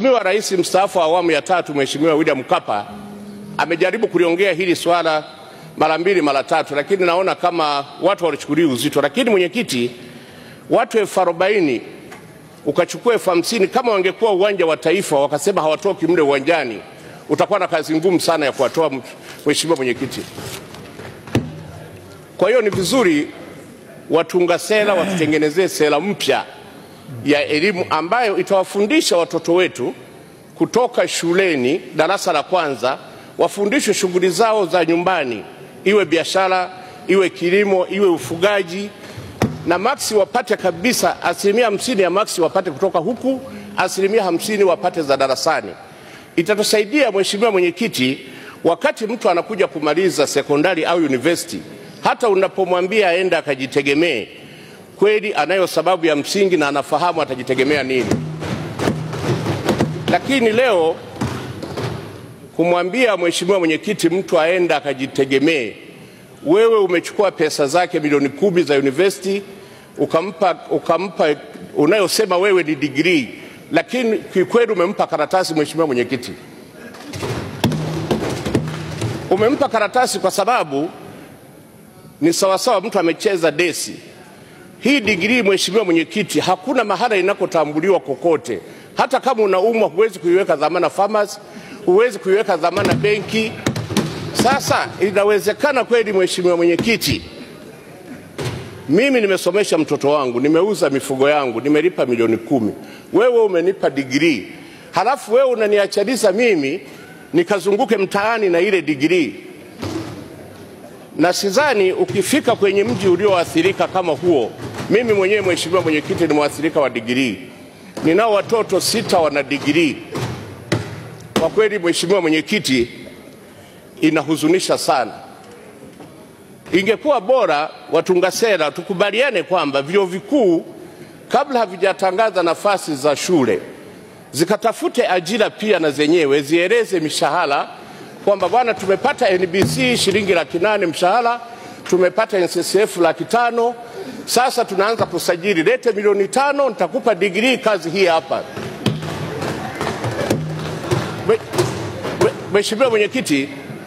Mheshimiwa Rais mstaafu wa awamu ya tatu Mheshimiwa William Mkapa amejaribu kuliongea hili swala mara mbili mara tatu, lakini naona kama watu walichukulia uzito. Lakini mwenyekiti, watu elfu arobaini ukachukua elfu hamsini kama wangekuwa uwanja wa Taifa wakasema hawatoki mle uwanjani, utakuwa na kazi ngumu sana ya kuwatoa. Mheshimiwa mwenyekiti, kwa hiyo ni vizuri watunga sera watutengenezee sera mpya ya elimu ambayo itawafundisha watoto wetu kutoka shuleni darasa la kwanza, wafundishwe shughuli zao za nyumbani, iwe biashara, iwe kilimo, iwe ufugaji, na maksi wapate kabisa, asilimia hamsini ya maksi wapate kutoka huku, asilimia hamsini wapate za darasani. Itatusaidia Mheshimiwa Mwenyekiti, wakati mtu anakuja kumaliza sekondari au university, hata unapomwambia aende akajitegemee kweli anayo sababu ya msingi na anafahamu atajitegemea nini. Lakini leo kumwambia mheshimiwa mwenyekiti mtu aenda akajitegemee, wewe umechukua pesa zake milioni kumi za university ukampa, ukampa unayosema wewe ni degree, lakini kikweli umempa karatasi. Mheshimiwa mwenyekiti, umempa karatasi kwa sababu ni sawasawa mtu amecheza desi. Hii digrii mheshimiwa mwenyekiti, hakuna mahala inakotambuliwa kokote. Hata kama unaumwa, huwezi kuiweka dhamana farmers, huwezi kuiweka dhamana benki. Sasa inawezekana kweli, mheshimiwa mwenyekiti, mimi nimesomesha mtoto wangu, nimeuza mifugo yangu, nimelipa milioni kumi, wewe umenipa digrii, halafu wewe unaniachaliza mimi nikazunguke mtaani na ile digrii na sidhani ukifika kwenye mji ulioathirika kama huo. Mimi mwenyewe mheshimiwa mwenyekiti ni mwathirika wa digirii, ninao watoto sita wana digirii. Kwa kweli mheshimiwa mwenyekiti, inahuzunisha sana. Ingekuwa bora watunga sera tukubaliane kwamba vyuo vikuu kabla havijatangaza nafasi za shule zikatafute ajira pia na zenyewe zieleze mishahara kwamba bwana, tumepata NBC shilingi laki nane mshahara, tumepata NSSF laki tano, sasa tunaanza kusajili, lete milioni tano, nitakupa digrii, kazi hii hapa. Mheshimiwa Mwenyekiti,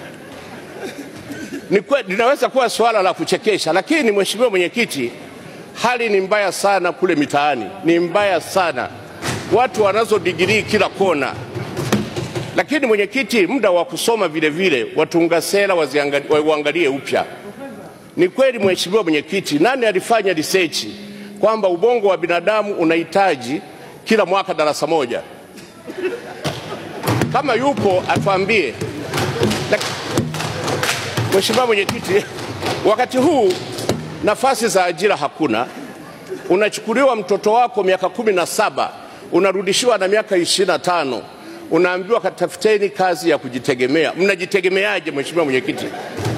ni linaweza kuwa swala la kuchekesha, lakini Mheshimiwa Mwenyekiti, hali ni mbaya sana kule mitaani, ni mbaya sana, watu wanazo digrii kila kona lakini mwenyekiti, muda wa kusoma vile vile watunga sera wauangalie upya. Ni kweli mheshimiwa mwenyekiti, nani alifanya research kwamba ubongo wa binadamu unahitaji kila mwaka darasa moja? Kama yupo atuambie. Mheshimiwa mwenyekiti, wakati huu nafasi za ajira hakuna, unachukuliwa mtoto wako miaka kumi na saba unarudishiwa na miaka ishirini na tano unaambiwa katafuteni kazi ya kujitegemea. Mnajitegemeaje mheshimiwa mwenyekiti?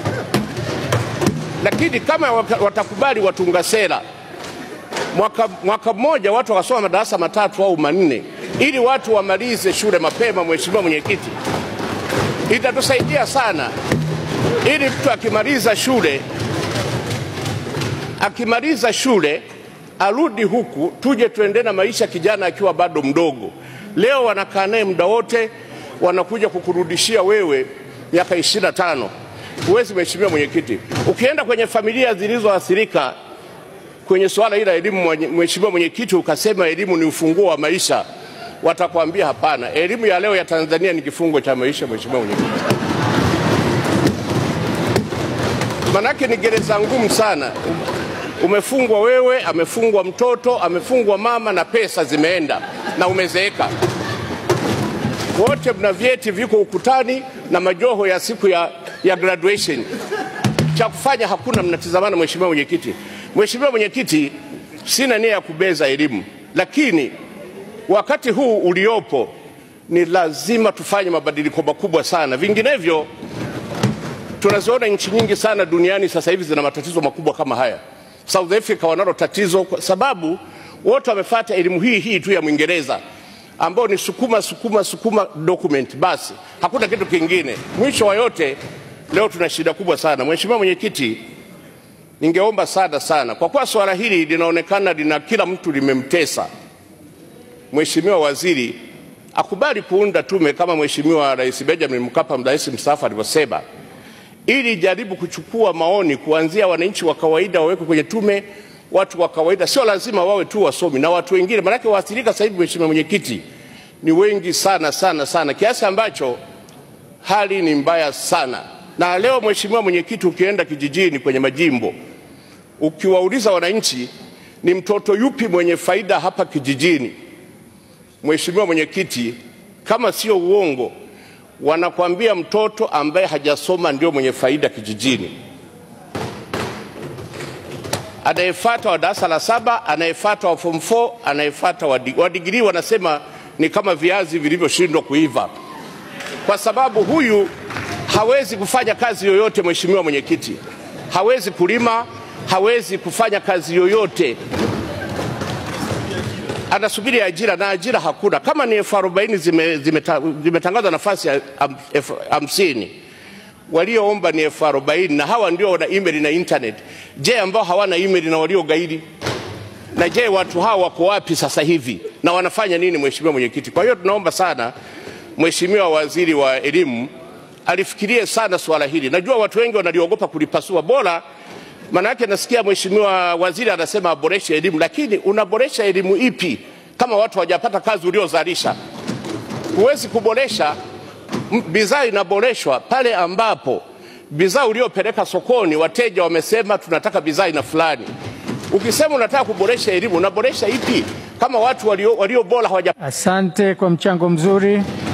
Lakini kama watakubali watunga sera mwaka, mwaka mmoja watu wakasoma madarasa matatu au manne, ili watu wamalize shule mapema, mheshimiwa mwenyekiti, itatusaidia sana, ili mtu akimaliza shule akimaliza shule arudi huku, tuje tuende na maisha kijana akiwa bado mdogo. Leo wanakaa naye muda wote, wanakuja kukurudishia wewe miaka ishirini na tano. Huwezi mheshimiwa mwenyekiti. Ukienda kwenye familia zilizoathirika kwenye suala hili la elimu, mheshimiwa mwenyekiti, ukasema elimu ni ufunguo wa maisha, watakwambia hapana, elimu ya leo ya Tanzania ni kifungo cha maisha. Mheshimiwa mwenyekiti, manake ni gereza ngumu sana. Umefungwa wewe, amefungwa mtoto, amefungwa mama, na pesa zimeenda na umezeeka. Wote mna vyeti viko ukutani na majoho ya siku ya, ya graduation. Cha kufanya hakuna, mnatizamana. Mheshimiwa mwenyekiti, Mheshimiwa mwenyekiti, sina nia ya kubeza elimu, lakini wakati huu uliopo ni lazima tufanye mabadiliko makubwa sana, vinginevyo tunaziona nchi nyingi sana duniani sasa hivi zina matatizo makubwa kama haya. South Africa wanalo tatizo kwa sababu wote wamefuata elimu hii hii tu ya Mwingereza ambao ni sukuma sukuma sukuma document, basi hakuna kitu kingine. Mwisho wa yote, leo tuna shida kubwa sana. Mheshimiwa Mwenyekiti, ningeomba sana sana, kwa kuwa swala hili linaonekana lina kila mtu limemtesa, Mheshimiwa Waziri akubali kuunda tume kama Mheshimiwa Rais Benjamin Mkapa, rais mstaafu, alivyosema, ili jaribu kuchukua maoni kuanzia wananchi wa kawaida wawekwe kwenye tume, watu wa kawaida, sio lazima wawe tu wasomi na watu wengine, maanake waathirika sasa hivi, Mheshimiwa Mwenyekiti, ni wengi sana sana sana, kiasi ambacho hali ni mbaya sana. Na leo Mheshimiwa Mwenyekiti, ukienda kijijini kwenye majimbo, ukiwauliza wananchi ni mtoto yupi mwenye faida hapa kijijini, Mheshimiwa Mwenyekiti, kama sio uongo, wanakwambia mtoto ambaye hajasoma ndio mwenye faida kijijini, anayefuata wa darasa la saba, anayefuata wa form 4, anayefuata wa digrii. Wanasema ni kama viazi vilivyoshindwa kuiva, kwa sababu huyu hawezi kufanya kazi yoyote. Mheshimiwa Mwenyekiti, hawezi kulima, hawezi kufanya kazi yoyote anasubiri ajira na ajira hakuna. Kama ni elfu arobaini zimetangazwa zime, zime nafasi elfu hamsini walioomba ni elfu arobaini na hawa ndio wana email na internet. Je, ambao hawana email na waliogaidi? Na je, watu hawa wako wapi sasa hivi na wanafanya nini? Mheshimiwa Mwenyekiti, kwa hiyo tunaomba sana Mheshimiwa Waziri wa Elimu alifikirie sana swala hili. Najua watu wengi wanaliogopa kulipasua, bora maana yake nasikia mheshimiwa waziri anasema aboreshe elimu, lakini unaboresha elimu ipi kama watu hawajapata kazi uliozalisha? Huwezi kuboresha bidhaa, inaboreshwa pale ambapo bidhaa uliopeleka sokoni wateja wamesema tunataka bidhaa aina fulani. Ukisema unataka kuboresha elimu, unaboresha ipi kama watu walio, walio bora hawaja. Asante kwa mchango mzuri.